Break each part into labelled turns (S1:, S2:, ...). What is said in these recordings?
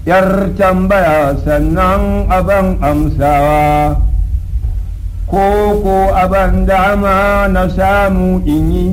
S1: yar tambaya sannan aban amsawa ko ko aban dama na samu in yi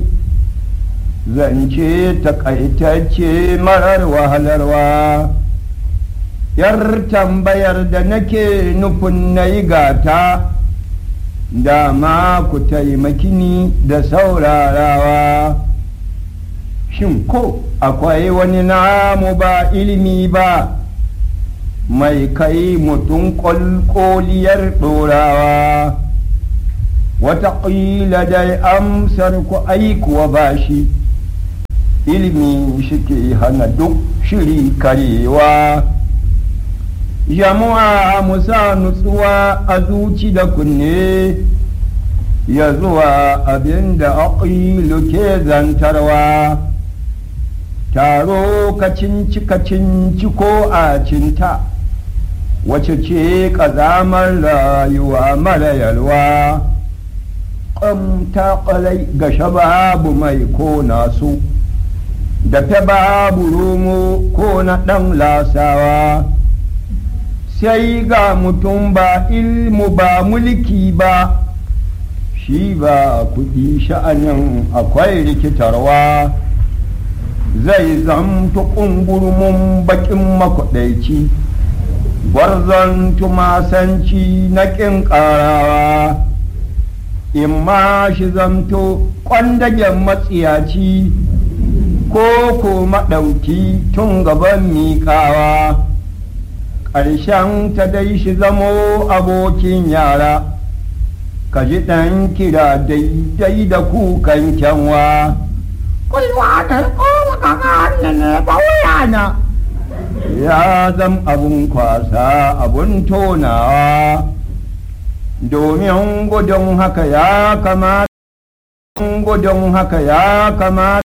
S1: zance takaitacce marar wahalarwa yar tambayar da nake nufin na yi gata dama ku taimaki ni da saurarawa shin ko akwai wani namu ba ilimi ba mai kai mutum ƙwalƙoliyar ɗorawa wataƙila dai amsar ku aikuwa ba shi ilimi shi ke hana duk shiri karewa jama'a musa nutsuwa a zuci da kunne ya zuwa abin da aƙilu ke zantarwa taro kacinci kacinci ko a cinta wace ce ƙazamar rayuwa mara yalwa ƙamta ƙalai gashe babu mai ko nasu da ta babu romo ko na ɗan lasawa sai ga mutum ba ilmu ba mulki ba shi ba kuɗi sha'anin akwai rikitarwa zai zamta ƙungurmin baƙin makwaɗaici gwarzon tumasanci na ƙin ƙarawa in ma shi zamto ƙwandagen matsiyaci ko ko maɗauki tun gaban miƙawa ƙarshen ta dai shi zamo abokin yara ka ji ɗan kira daidai da kukan kyanwa kulwa da kowa kaka ne ba wuyana ya zam abun kwasa abun tonawa domin gudun haka ya kamata gudun haka ya kamata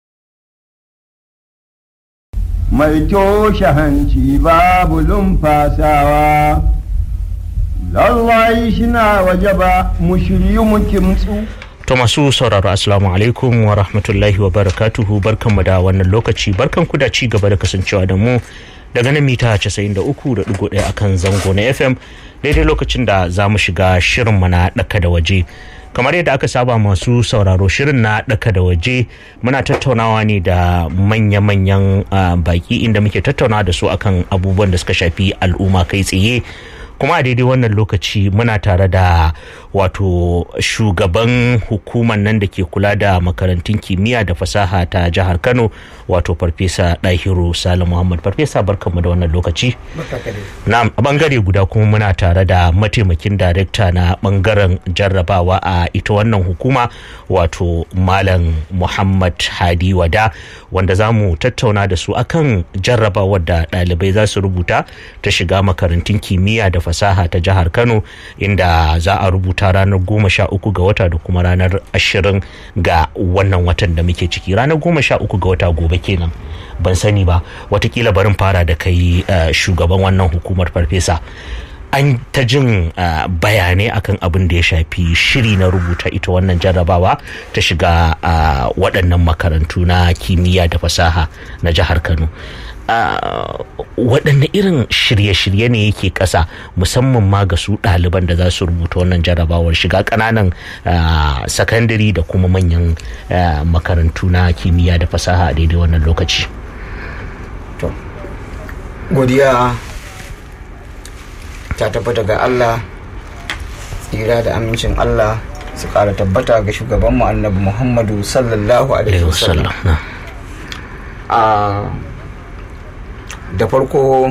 S1: mai toshe hanci babu lumfasawa lallai shina waje ba mu shiryu mu kimtsu
S2: To masu sauraro assalamu alaikum wa rahmatullahi wa barakatuhu barkanmu da wannan lokaci barkanku da ci gaba da kasancewa da mu daga nan mita 93.1 akan zango na FM daidai lokacin da za mu shiga shirinmu na ɗaka da waje. kamar yadda aka saba masu sauraro shirin na ɗaka da waje muna tattaunawa ne da manya-manyan baki inda muke tattaunawa da su akan abubuwan da suka shafi al'umma kai tsaye kuma a daidai wannan lokaci muna tare da wato shugaban hukumar nan da ke kula da makarantun kimiyya da fasaha ta jihar kano wato farfesa ɗahiru salim muhammad farfesa barkanmu da wannan lokaci na a bangare guda kuma muna tare da mataimakin darekta na bangaren jarrabawa a ita wannan hukuma wato malam muhammad hadi wada wanda za mu tattauna da su akan jarrabawar da ɗalibai za su rubuta ta shiga makarantun kimiyya da fasaha ta jihar kano inda za a rubuta ranar goma sha uku ga wata da kuma ranar ashirin ga wannan watan da muke ciki ranar goma sha uku ga wata gobe kenan ban sani ba watakila barin fara da kai shugaban wannan hukumar farfesa an ta jin bayanai akan abin da ya shafi shiri na rubuta ita wannan jarrabawa ta shiga waɗannan makarantu na kimiyya da fasaha na jihar kano waɗanne irin shirye-shirye ne yake ƙasa musamman ma ga su ɗaliban da za su rubuta wannan jarrabawar shiga ƙananan sakandare da kuma manyan makarantu na kimiyya da fasaha a daidai wannan lokaci
S3: godiya ta tabbata ga allah tsira da amincin allah su ƙara tabbata ga shugabanmu annabi muhammadu sallallahu alaihi wasallam da farko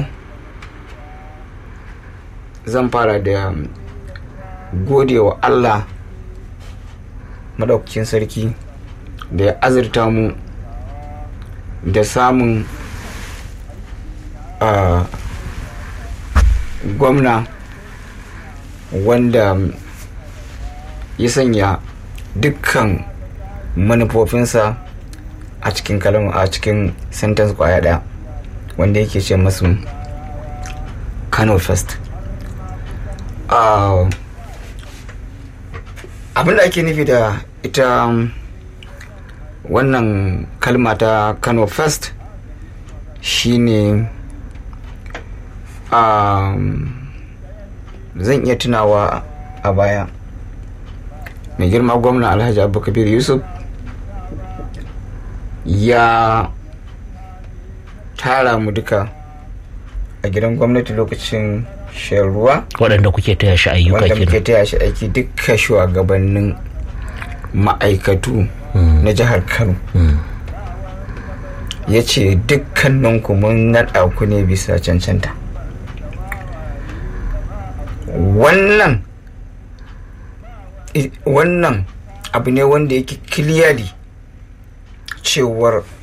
S3: zan fara da gode wa allah madaukakin sarki da ya azurta mu da samun gwamna wanda ya sanya dukkan manufofinsa a cikin kalma a cikin sentence kwaya daya wanda yake ce masu kano first uh, abinda ake nufi da ita wannan kalma ta kano first shine um, zan iya tunawa a baya mai girma gwamna alhaji abubakar yusuf ya tara mu duka a gidan gwamnati lokacin shan ruwa
S2: waɗanda kuke taya shi ayyuka
S3: wanda muke
S2: kenan
S3: taya shi aiki duka shugabannin ma'aikatu na jihar kano
S2: Mm.
S3: ya ce dukkaninku mun naɗa ku ne bisa cancanta wannan i- wannan abu ne wanda yake kiliyari cewar